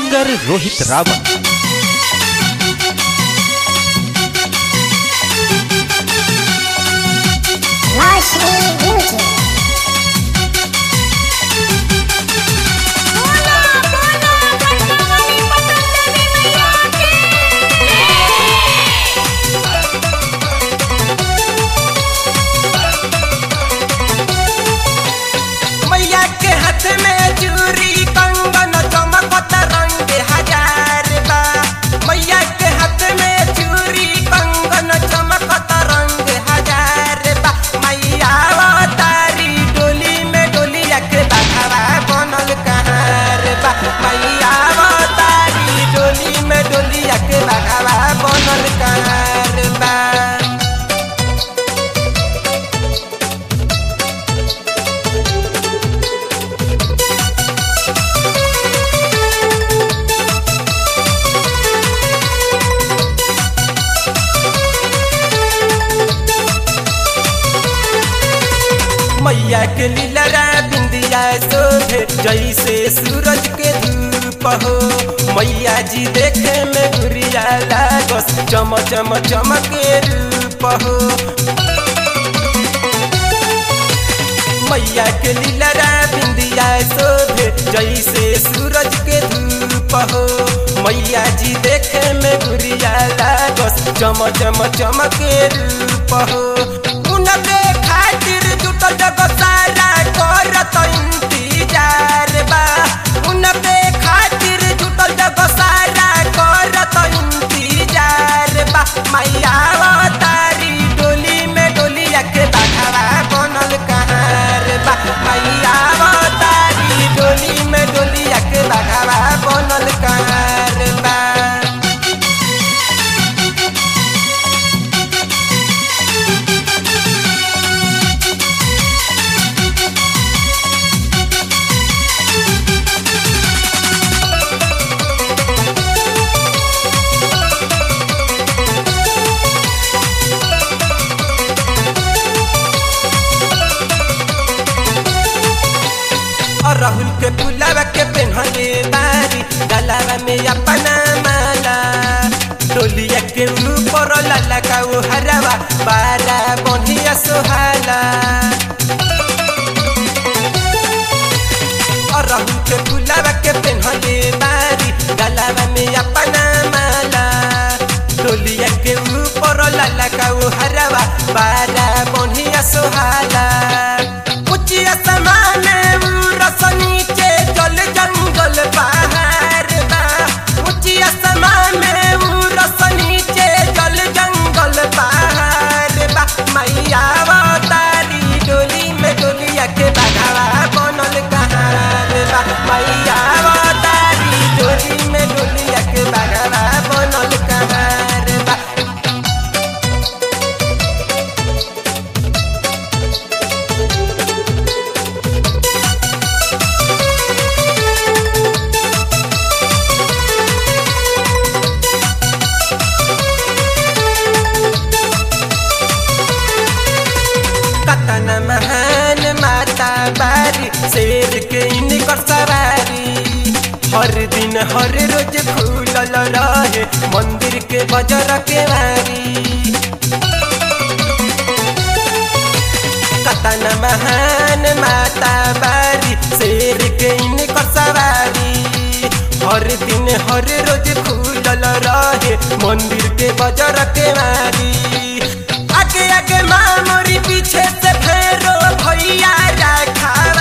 Singer Rohit Rawat Varsity Music. मैया के हाथ में चूरी कंगन चमकत रंग हजार बा मैया के हाथ में चूरी कंगन चमकत रंग हजार बा मैया तारी डोली में डोलिया के बाघावा बनल कहार बा मैया तारी डोली में डोलिया के बाघावा बनल कहार बा मैया के लीलरा बिंदिया शोभे जैसे सूरज के धूप हो मैया जी देखे में गुरिया लागस चम चम चमके रूप हो मैया के लीलरा बिंदिया शोभे जैसे सूरज के धूप हो मैया जी देखे में गुरिया लागस चम चम चमके रूप हो उनके खातिर जुटल जग सारा करत इंतजार बा उनके खातिर जुटल जग सारा करत इंतजार बा मैया तारी डोली में डोलिया के बाघावा बनल कहार बा मैया तारी डोली में डोलिया के बाघावा बनल कहार बा और राहुल के फुलावा के पेन्हले बारी गलावा में अपना माला डोलिया के ऊपर लाला का वो हरावा बारा बढ़िया सोहाला और राहुल के फुलावा के पेन्हले बारी गलावा में अपना माला डोलिया के ऊपर लाला का वो हरावा बारा बढ़िया सोहाला उचिया समान रस नीचे जल जंगल पहाड़ बा उचिया समान रस नीचे जल जंगल पहाड़ बा मैया तारी डोली में डोलिया के बाघावा बनल कहार बा मैया तारी डोली में डोलिया के बाघावा बनल कहार बा कतन महान माता बारी शेर के इनकर सवारी हर दिन हर रोज खुलल रहे मंदिर के बजर के वारी कतन महान माता बारी शेर के इनकर सवारी हर दिन हर रोज खुलल रहे मंदिर के बजर के वारी आगे आगे माँ मोरी पीछे से फेरो भैया रखा